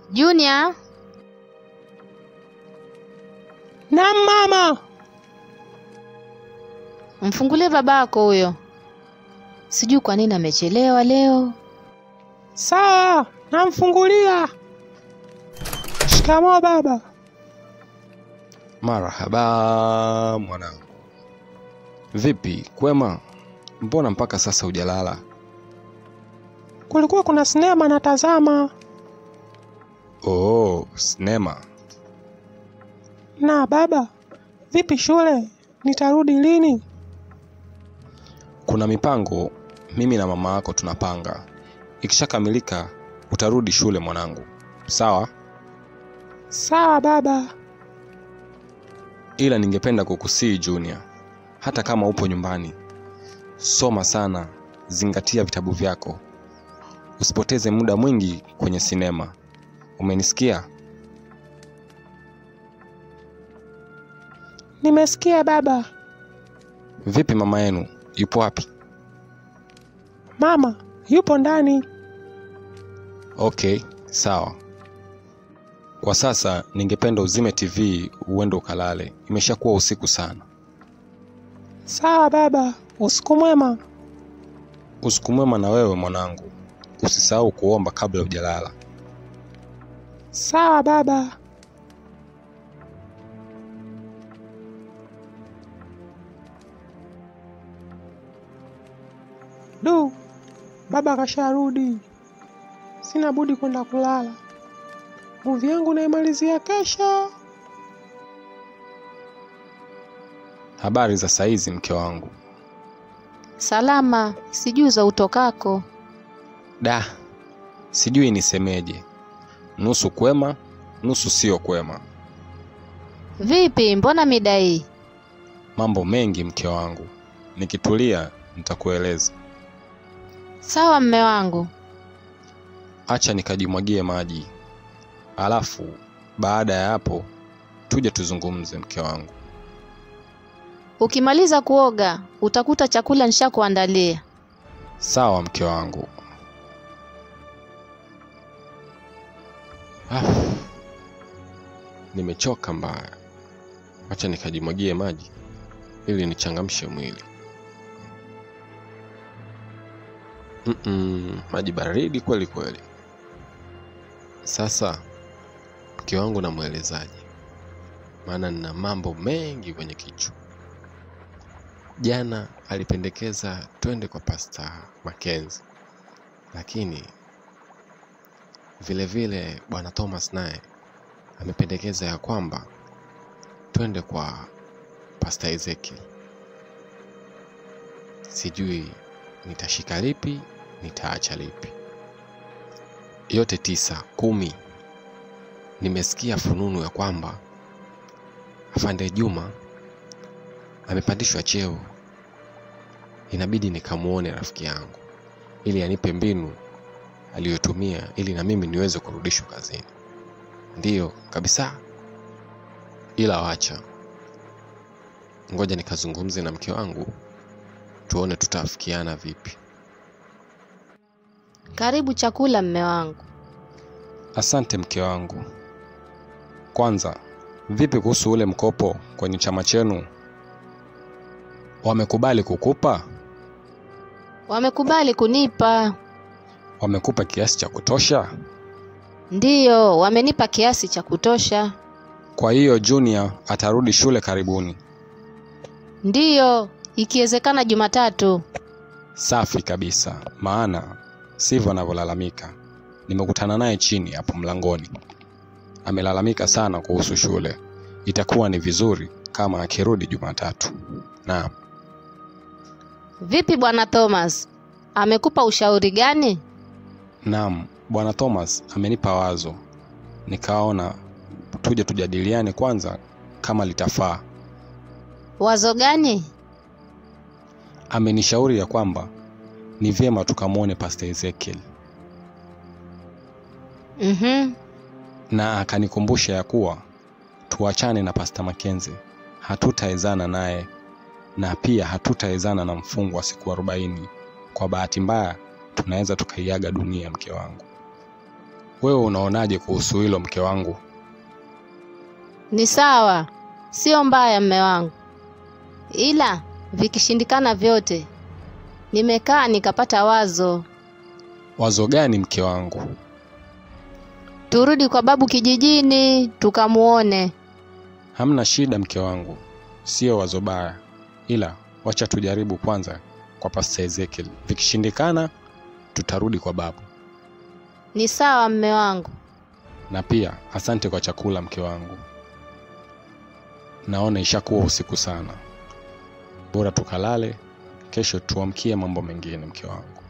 Junior, Naam mama. mfungulie babako huyo. Sijui kwa nini amechelewa leo. Sawa, namfungulia. Shikamoo baba. Marahaba mwanangu. Vipi, kwema? Mbona mpaka sasa hujalala? Kulikuwa kuna sinema natazama. Oh, sinema. Na baba, vipi shule? Nitarudi lini? Kuna mipango mimi na mama yako tunapanga. Ikishakamilika utarudi shule mwanangu. Sawa? Sawa baba. Ila ningependa kukusii Junior, hata kama upo nyumbani, soma sana, zingatia vitabu vyako, usipoteze muda mwingi kwenye sinema. Umenisikia? Nimesikia baba. Vipi mama yenu, yupo wapi? Mama, yupo ndani. Okay, sawa. Kwa sasa ningependa uzime TV uende ukalale, imeshakuwa usiku sana. Sawa baba. Usiku mwema. Usiku mwema na wewe mwanangu, usisahau kuomba kabla hujalala. Sawa baba. Du, baba kasharudi. Sina budi kwenda kulala. Muvi yangu naimalizia kesho. Habari za saizi mke wangu? Salama, sijui za utokako. Da, sijui nisemeje, nusu kwema, nusu sio kwema. Vipi, mbona mida hii? Mambo mengi mke wangu, nikitulia nitakueleza. Sawa mme wangu. Acha nikajimwagie maji, alafu baada ya hapo tuje tuzungumze mke wangu. Ukimaliza kuoga, utakuta chakula nishakuandalia. Sawa mke wangu. Ah, nimechoka mbaya, acha nikajimwagie maji ili nichangamshe mwili. Mm-mm, maji baridi kweli kweli. Sasa mke wangu namwelezaje? Maana nina mambo mengi kwenye kichwa. Jana alipendekeza twende kwa Pasta Mackenzie, lakini vile vile bwana Thomas naye amependekeza ya kwamba twende kwa Pasta Ezekiel. Sijui nitashika lipi, nitaacha lipi. Yote tisa kumi. Nimesikia fununu ya kwamba afande Juma amepandishwa cheo, inabidi nikamuone rafiki yangu ili anipe mbinu aliyotumia ili na mimi niweze kurudishwa kazini. Ndiyo kabisa, ila wacha ngoja nikazungumze na mke wangu tuone tutaafikiana vipi. Karibu chakula mme wangu. Asante mke wangu. Kwanza, vipi kuhusu ule mkopo kwenye chama chenu? Wamekubali kukupa? Wamekubali kunipa. Wamekupa kiasi cha kutosha? Ndiyo, wamenipa kiasi cha kutosha. Kwa hiyo Junior atarudi shule karibuni. Ndiyo, ikiwezekana Jumatatu. Safi kabisa, maana sivyo anavyolalamika. Nimekutana naye chini hapo mlangoni, amelalamika sana kuhusu shule. Itakuwa ni vizuri kama akirudi Jumatatu. Naam. Vipi bwana Thomas? Amekupa ushauri gani? Naam, bwana Thomas amenipa wazo, nikaona tuje tujadiliane kwanza kama litafaa. Wazo gani? Amenishauri ya kwamba ni vyema tukamwone Pastor Ezekiel Mhm. na akanikumbusha ya kuwa tuachane na Pastor Mackenzie, hatutaezana naye na pia hatutaezana na mfungo wa siku arobaini. Kwa bahati mbaya tunaweza tukaiaga dunia, mke wangu. Wewe unaonaje kuhusu hilo mke wangu? Ni sawa, sio mbaya mme wangu, ila vikishindikana vyote, nimekaa nikapata wazo, Wazo gani mke wangu? turudi kwa babu kijijini tukamuone. Hamna shida mke wangu, sio wazo baya, ila wacha tujaribu kwanza kwa Pastor Ezekiel. Vikishindikana tutarudi kwa babu. Ni sawa mme wangu. Na pia asante kwa chakula mke wangu. Naona ishakuwa usiku sana, bora tukalale, kesho tuamkie mambo mengine mke wangu.